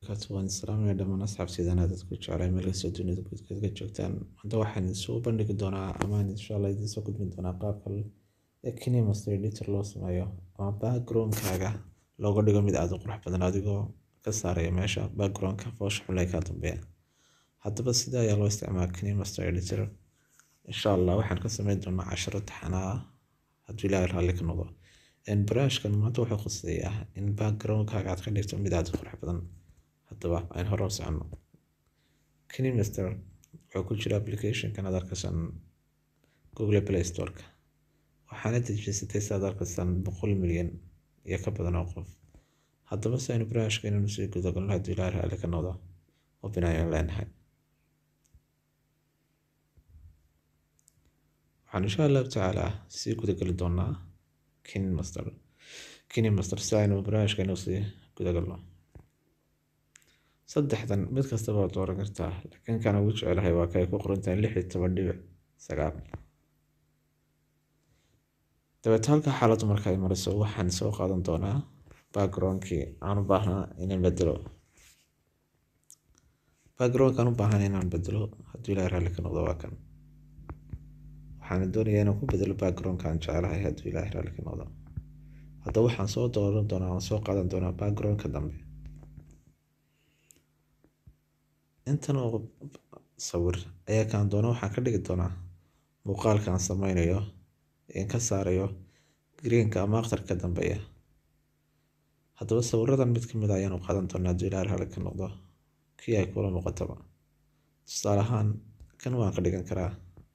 waan islaamaya dhammaan asxaabtiidana dadku jeclay meel kastoo dunida guudkeed ka joogtaan hadda waxaan soo bandhigi doonaa amaan insha allah idiin soo gudbin doonaa qaabka kinemaster editor loo sameeyo ama backgroundkaaga looga dhigo mid aad u qurux badan adigoo ka saaraya meesha backgroundka foosha xulay kaa dambeeya haddaba sida ayaa loo isticmaala kinemaster editor insha allah waxaan ka sameyn doonaa casharo taxanaa hadduu ilaahay raalli ka noqdo barnaamijkan maanta wuxuu khuseeyaa in backgroundkaaga aad ka dhigto mid aad u qurux badan haddaba aan hore u soconno kinemaster wuxuu ku jira applicationkan aad arkaysan google play storeka waxaana dejisatay saad arkaysan boqol milyan iyo ka badan oo qof haddaba si aynu barnaamijka inaynu sii gudagalno hadduu ilaahay raalli ka noqdo oo binaayan leenahay waxaan insha allahu tacaala sii gudageli doonaa kinemaster kinemaster si aynu barnaamijka inuu sii gudagalno saddexdan mid kastaba waad dooran kartaa laakiin kan ugu jecelahay waa kay ku qorantahay lix iyo toban dhibic sagaal dabeet halka xaaladdu marka ay mariso waxaan soo qaadan doonaa backgroundkii aan u baahnaa inaan bedelo backgroundkaan u baahan inaan bedelo hadduu ilaahay raalli ka noqdo waa kan waxaan doonayaa inaan ku bedelo backgroundkaan jecelahay hadduu ilaahay raalli ka noqdo haddaba waxaan soo dooran doonaa waan soo qaadan doonaa backgroundka dambe intan oo sawir ayaa kaan doona waxaan ka dhigi doonaa muuqaalkaan sameynayo in ka saarayo greenka ama akhtarka dambeeya haddaba sawiradan mid ka mid a ayaan u qaadan doonaa hadduu ilaahay raalli ka noqdo kii ay kula muuqataba tusaale ahaan kan waan ka dhigan karaa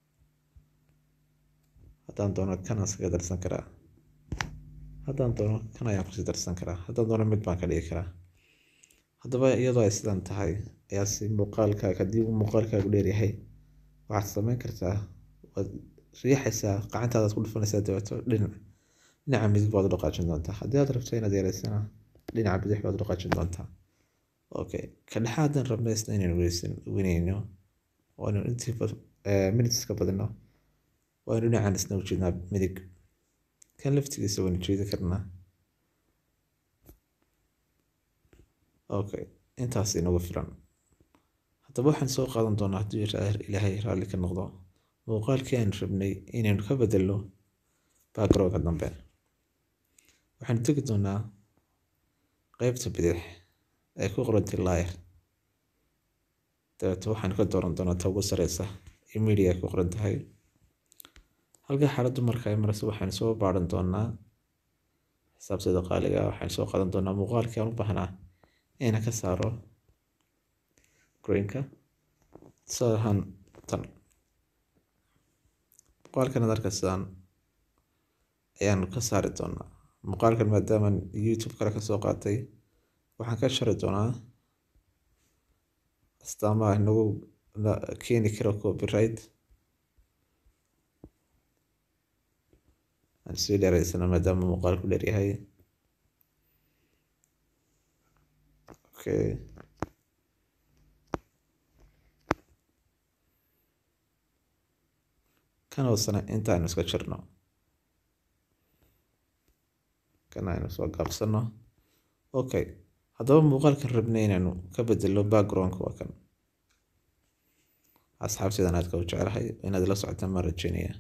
haddaan doono kan aan iskaga darsan karaa haddaan doono kan ayaan kusii darsan karaa haddaan doono mid baan ka dhigi karaa haddaba iyadoo ay sidan tahay ayaa si muuqaalkaaga haddii uu muuqaalkaagu dheeryahay waxaad sameyn kartaa waad riixaysaa gacantaadaad ku dhufanaysaa dabeeto dhinac dhinaca midig baad u dhaqaajin doontaa haddii aad rabto inaad yareysana dhinaca bidix baad u dhaqaajin doontaa okay ka dhexaadan rabna isna inaynu weysan weyneyno waanu intii minutes ka badino waanu dhinacan isna ujeednaa midig kan laftigiisa waynu jeedi karnaa okay intaas inagu filan haddaba waxaan soo qaadan doonaa hadduu ilaahay raalli ka noqdo muuqaalkii aan rabnay inaynu ka bedelno backgroundka dambe waxaanu tegi doonaa qeybta bidix ay ku qorantay layer dabeeto waxaan ka dooran doonaa ta ugu sareysa iyo media ay ku qoran tahay halka xaaladdu marka ay marayso waxaan soo baaran doonaa xisaabteeda qaaliga waxaan soo qaadan doonaa muuqaalkii aan u baahnaa inaan ka saaro greenka tusaale ahaan tan muuqaalkan ad arkaysaan ayaan ka saari doonaa muuqaalkan maadaamaan youtube kale ka soo qaatay waxaan ka shari doonaa astaamaha nagu keeni karo copyright aan sii dheereysana maadaama muuqaalku dheeryahay okay kan hoosena inta aynu iska jirno kan aynu soo gaabsano okay haddaba muuqaalkan rabnay inaynu ka bedelo backgroundka waa kan asxaabtiidan aadka u jecelahay inaad la socotaan maan rajeynaya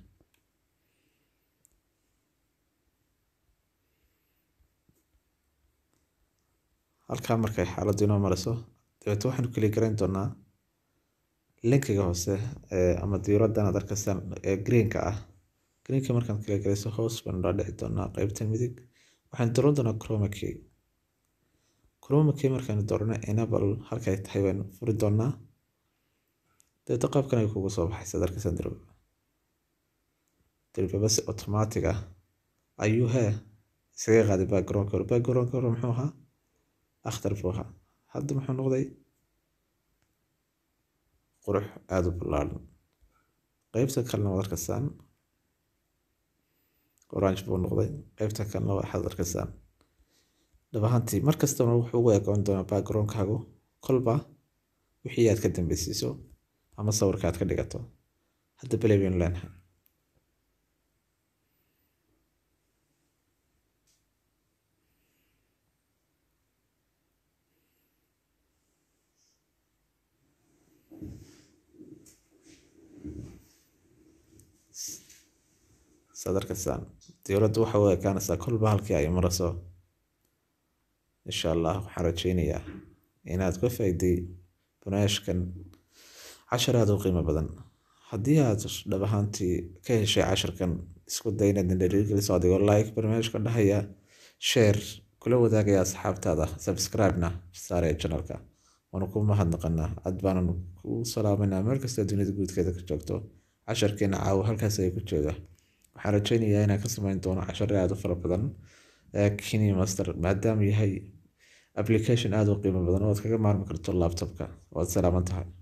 halkaa markay xaaladdu inoo mariso dabeeto waxaanu keli garayn doonaa linkiga hoose ama diiraddan aad arkaysaan ee greenka ah greenka markaan kala garayso hoos baanu dhaa dhici doonaa qeybta midig waxaan dooran doonaa chroma key chroma key markaanu doorano enable halkay tahay baanu furi doonaa dabeeto qaabkan ay kugu soo baxaysa ad arkaysaan dirba dirbaba si automatic ah ayuu hee iskaga qaaday backgroundka hore backgroundka hore muxuu ahaa akhtar buu ahaa hadda muxuu noqday qurux aada u ballaaran qeybta kalena waad arkaysaan orange buu noqday qeybta kalena waxaad arkaysaan dhab ahaantii mar kastaba wuxuu ugu eegoon doonaa backgroundkaagu kolba wixii aad ka dambeysiiso ama sawirka aad ka dhigato hadda belay baynu leenahay saad arkaysaan diyaaraddu waxa u ekaanaysaa kolba halkii ay marayso insha allah waxaan rajeynayaa inaad ka faa'iiday barnaamijkan cashar aada u qiimo badan haddii aad dhab ahaantii ka heshay casharkan isku day inaad dhiirigeliso adigoo like barnaamijka dhahaya share kula wadaagaya asxaabtaada subscribe-na saaraya channelka waanu ku mahadnaqanaa aad baanan ku salaamanaa meel kasta dunida guudkeeda ka joogto casharkeena caawa halkaas ay ku jooga waxaan rajeynayaa inaan ka sameyn doono casharo aada u fara badan kini master maadaama yahay application aada u qiimo badan oo aad kaga maarmi karto laptopka waad salaaman tahay